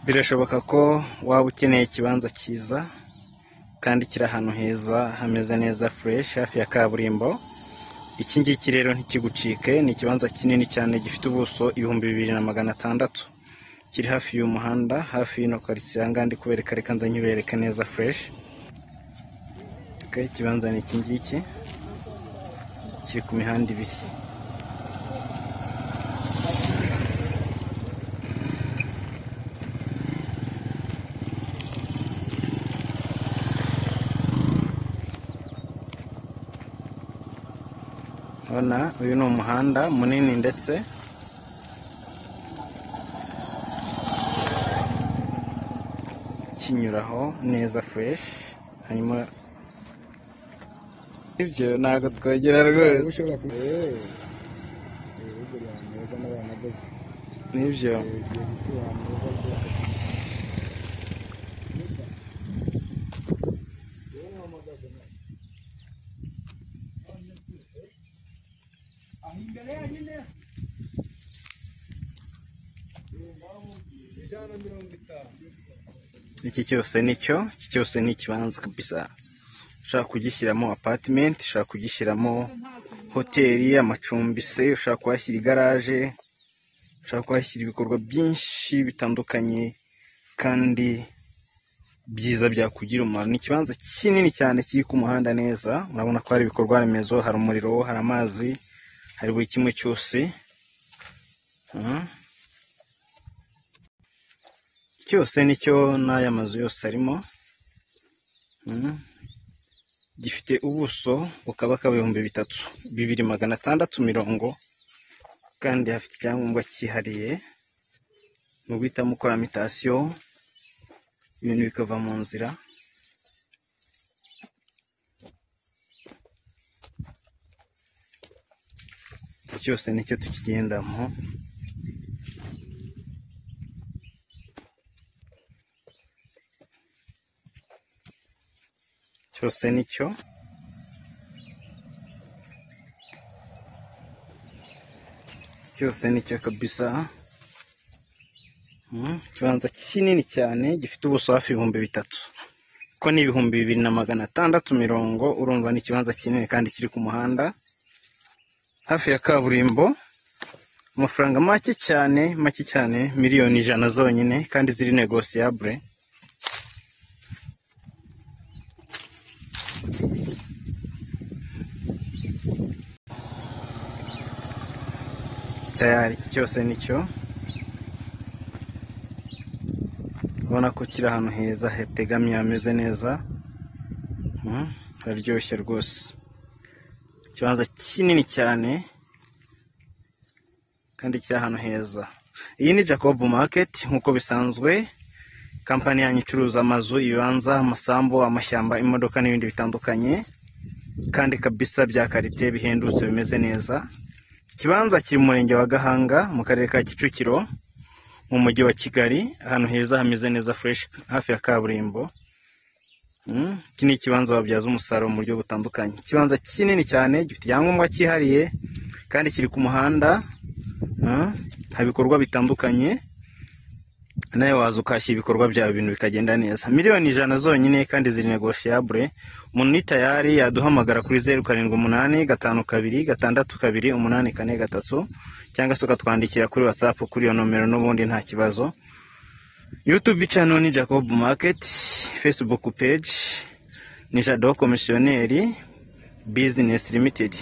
birashoboka ko waba ukeneye ikibanza cyiza kandi kiri ahantu heza hameze neza fureshi hafi ya kaburimbo iki ngiki rero ntikigucike ni ikibanza kinini cyane gifite ubuso ibihumbi bibiri na magana atandatu kiri hafi y'umuhanda hafi y'ino karitsiye aha ngaha ndi kubereka reka nze nkibereke neza fureshi ikibanza ni iki ngiki kiri ku mihanda ibiri urabona uyu ni umuhanda munini ndetse kinyuraho neza fureshi hanyuma ibyo ntabwo twegera rwose ushobora kuba ibihugu bya meza n'abana gusa nibyo bigiye gutura ahantu heza rwose iki cyose nicyo iki cyose ni ikibanza kabisa ushaka kugishyiramo apatimenti ushaka kugishyiramo hoteli amacumbi se ushaka kuhashyira igaraje ushaka kuhashyira ibikorwa byinshi bitandukanye kandi byiza byakugira umumaro ni ikibanza kinini cyane kiri ku muhanda neza urabona ko hari ibikorwa remezo hari umuriro hari amazi hari buri kimwe cyose Mhm. cyose nicyo n'aya mazu yose arimo Mhm. gifite ubuso bukaba bw'ibihumbi bitatu bibiri magana atandatu mirongo kandi hafite icyangombwa cyihariye ni uguhitamo ukora mitasiyo ibintu bikava mu nzira cyose nicyo tukigendamo cyose nicyo cyose nicyo kabisa Mm, ikibanza kinini cyane gifite ubuso hafi ibihumbi bitatu ko ni ibihumbi bibiri na magana atandatu mirongo urumva ni ikibanza kinini kandi kiri ku muhanda hafi ya kaburimbo amafaranga make cyane make cyane miliyoni ijana zonyine kandi ziri negosiyabure tayari iki cyose nicyo ubona ko kiri ahantu heza hategamiye hameze neza Mm, hararyoshye rwose ikibanza kinini cyane kandi kiri ahantu heza iyi ni jacob market nk'uko bisanzwe kampani yanyu icuruza amazu ibibanza amasambu amashyamba imodoka n'ibindi bitandukanye kandi kabisa bya karite bihendutse bimeze neza iki kibanza kiri mu murenge wa gahanga mu karere ka kicukiro mu mujyi wa kigali ahantu heza hameze neza fureshi hafi ya kaburimbo Mm, iki ni ikibanza wabyaza umusaruro mu buryo butandukanye ikibanza kinini cyane gifite icyangombwa cyihariye kandi kiri ku muhanda Mm, hari ibikorwa bitandukanye nawe waza ukahashyira ibikorwa byawe ibintu bikagenda neza miliyoni ijana zonyine kandi ziri negoshiyabure umuntu ni tayari yaduhamagara kuri zeru karindwi umunani gatanu kabiri gatandatu kabiri umunani kane gatatu cyangwa se ukatwandikira kuri watsapu kuri iyo nomero n'ubundi nta kibazo YouTube channel ni Jacob Market, Facebook page ni Jado Commissionnaire Business Limited.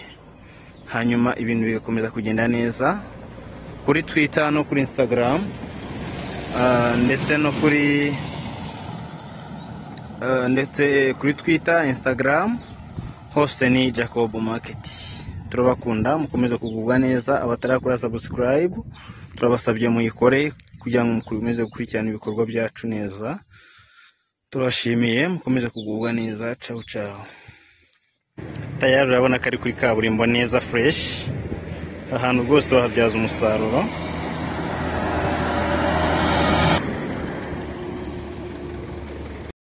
Hanyuma ibintu bigakomeza kugenda neza kuri Twitter no kuri Instagram ah, ndetse no kuri ah, ndetse kuri Twitter, Instagram hose ni Jacob Market. Turabakunda mukomeze kugubwa neza abatarakora subscribe turabasabye muyikore kugira ngo mukomeze gukurikirana ibikorwa byacu neza turashimiye mukomeze kugubwa neza cawu cawu tayari urabona ko ari kuri kaburimbo neza fureshi ahantu rwose wahabyaza umusaruro